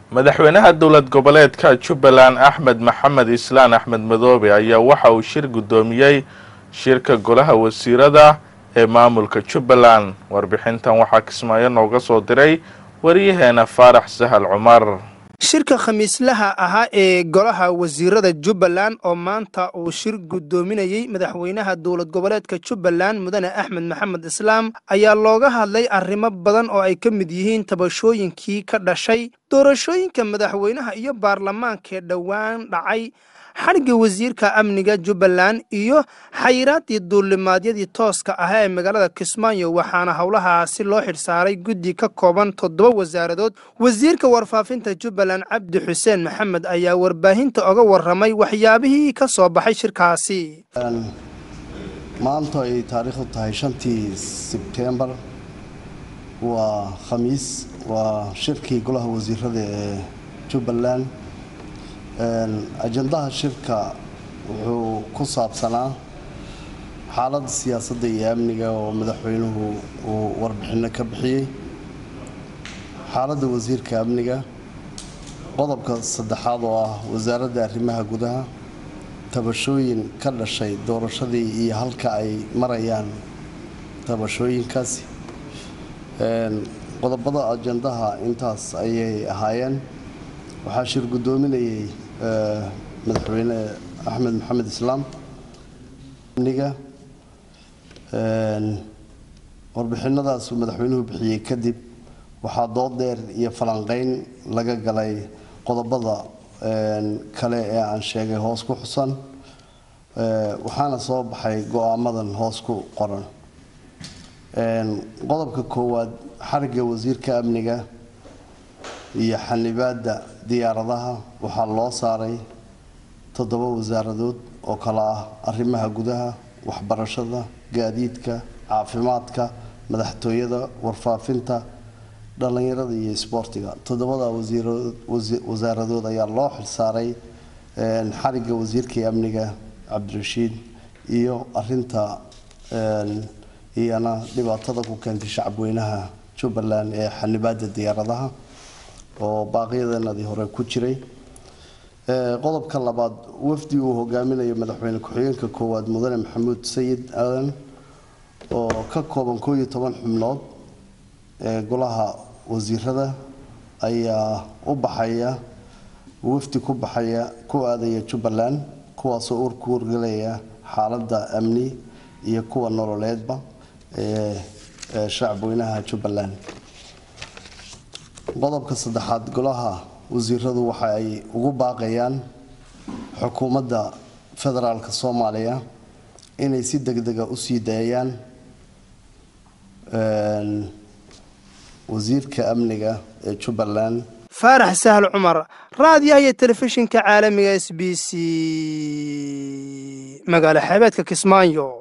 madaxweynaha dowlad goboleedka jubbaland axmed maxamed islaan axmed madoobe ayaa waxa uu shir guddoomiyey shirka golaha wasiirada ee maamulka jubbaland warbixintan waxaa kismaayo nooga soo diray waryaheena faarax sahal cumar shirka khamiislaha ahaa ee golaha wasiirada jubbaland oo maanta uu shir guddoominayey madaxweynaha dowlad goboleedka jubbaland mudane axmed maxamed islaam ayaa looga hadlay arrimo badan oo ay ka mid yihiin tabashooyinkii ka dhashay doorashooyinka madaxweynaha iyo baarlamaankee dhowaan dhacay xadhigga wasiirka amniga jubbaland iyo xayiraaddii duulimaadyadii tooska ahaa ee magaalada kismaayo waxaana howlahaasi loo xidhsaaray guddi ka kooban toddoba wasaaradood wasiirka warfaafinta jubbaland cabdi xuseen maxamed ayaa warbaahinta oga warramay waxyaabihii ka soo baxay shirkaasi maanta ay taariikhdu tahay shantii sebtembar waa khamiis waa shirkii golaha wasiirada ee jubbaland ajandaha shirka wuxuu ku saabsanaa xaaladda siyaasadda iyo amniga oo madaxweynuhu uu warbixinno ka bixiyey xaaladda wasiirka amniga qodobka saddexaad oo ah wasaaradda arrimaha gudaha tabashooyin ka dhashay doorashadii iyo halka ay marayaan tabashooyinkaasi qodobada ajandaha intaas ayay ahaayeen waxaa shir guddoominayay madaxweyne axmed maxamed islaam amniga warbixinadaasuu madaxweynuhu bixiyey kadib waxaa dood dheer iyo falanqeyn laga galay qodobada kale ee aan sheegay hoos ku xusan waxaana soo baxay go-aamadan hoos ku qoran qodobka koowaad xarigga wasiirka amniga iyo xanibaadda diyaaradaha waxaa loo saaray toddoba wasaaradood oo kale ah arrimaha gudaha waxbarashada gaadiidka caafimaadka madaxtooyada warfaafinta dhallinyarada iyo isboortiga toddobada wasaaradood ayaa loo xilsaaray xarigga wasiirkii amniga cabdirashiid iyo arinta iyana dhibaatada ku keentay shacabweynaha jubbaland ee xanibaadda diyaaradaha oo baaqyadanadii hore ku jiray qodobka labaad wafdi uu hogaaminayo madaxweyne ku-xigeenka koowaad mudane maxamuud sayid aadan oo ka kooban koo iyo toban xubnood ee golaha wasiirada ayaa u baxaya wafdi ku baxaya ku aadaya jubbaland kuwaasoo urku wargelaya xaaladda amni iyo kuwa nololeedba ee shacabweynaha jubbaland qodobka saddexaad golaha wasiiradu waxa ay ugu baaqayaan xukuumadda federaalka soomaaliya inay si degdega usii daayaan wasiirka amniga ee jubbaland faarax sahal cumar raadiyaha iyo telefishinka caalamiga s b c magaalo xeebeedka kismaayo